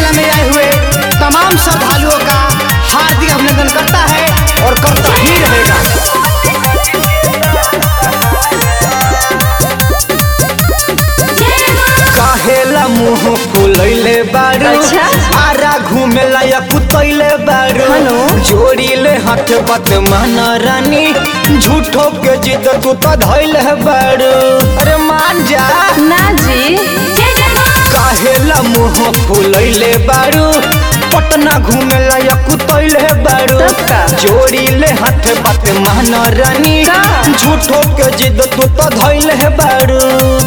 मेला में आए हुए तमाम श्रद्धालुओं का हार्दिक अभिनंदन करता है और करता ही रहेगा काहेला मुंह फुलैले बारू अच्छा। आरा घूमेला या कुतैले बारू हेलो। जोड़ीले हाथ बात मान रानी झूठो के जिद तू तो धैले बारू अरे मान जा ना जी काहेला मुंह फुलैले बारू पटना घूमेला या कुतैले बारू तब का? जोड़ीले हाथ बात मान रानी का? झूठो के जिद तू तो धैले बारू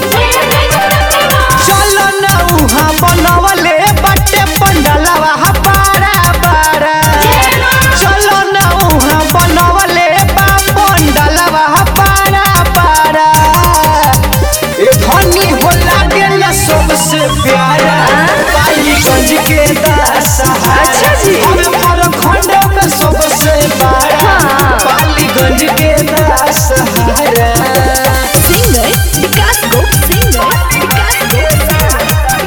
चलो ना उहाँ बनवले बट्टे पंडलवा पारा पारा चलो ना उहाँ बनवले बा पंडलवा पारा पारा ए धनी हो लागेल सबसे प्यारा कालीगंज के दशहरा अच्छा जी। हम प्रखंड में सबसे बड़ा हाँ। कालीगंज के दशहरा सिंगर विकास को सिंगर विकास को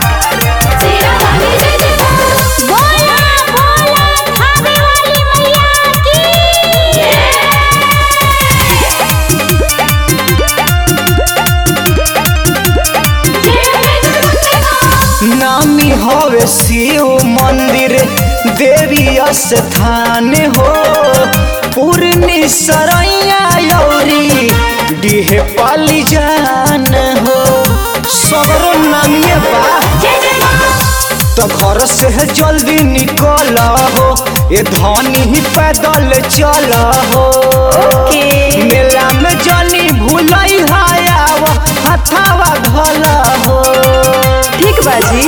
नामी हवे शिव मंदिर देवी स्थान हो पूर्णी सरैया यौरी डिहे पाली जान हो सगरो नामिए बा तो घर से जल्दी निकल हो ये धनी ही पैदल चल हो ओके। मेला में जनी भूलई हायाव हथावा धल हो ठीक बाजी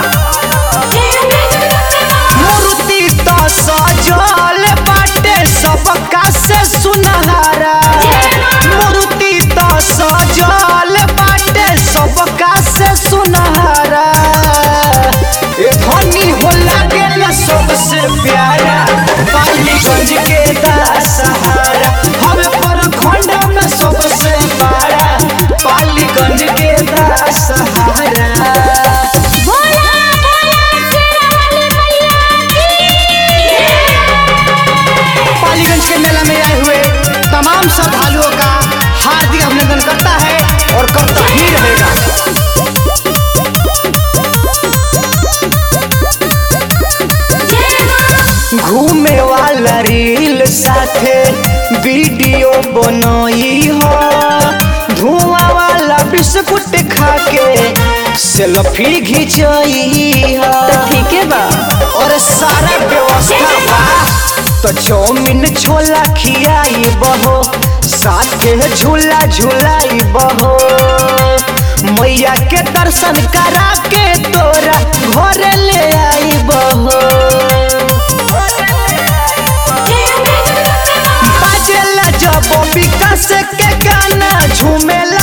मूर्ति तो सजल बाटे सबका से सुनहरा मूर्ति तो सजल बाटे सबका से सुनहरा ए धनी हो लागेला सबसे प्यारा पालीगंज के दशहरा हमें प्रखंड में सबसे बड़ा पालीगंज के दशहरा पालीगंज के मेला में आए हुए तमाम श्रद्धालुओं का हार्दिक अभिनंदन करता है और करता ही रहेगा घूमे वाला रील साथे वीडियो बनई हो धुआं वाला बिस्कुट खा के सेल्फी घिंचई हो तो ठीक है बा और सारा व्यवस्था बा तो चौमिन छोला खियाई बहो साथे झूला झूलाई बहो मैया के दर्शन करा के तोरा घर ले आई बहो बाजेला जब विकास के गाना झूमेला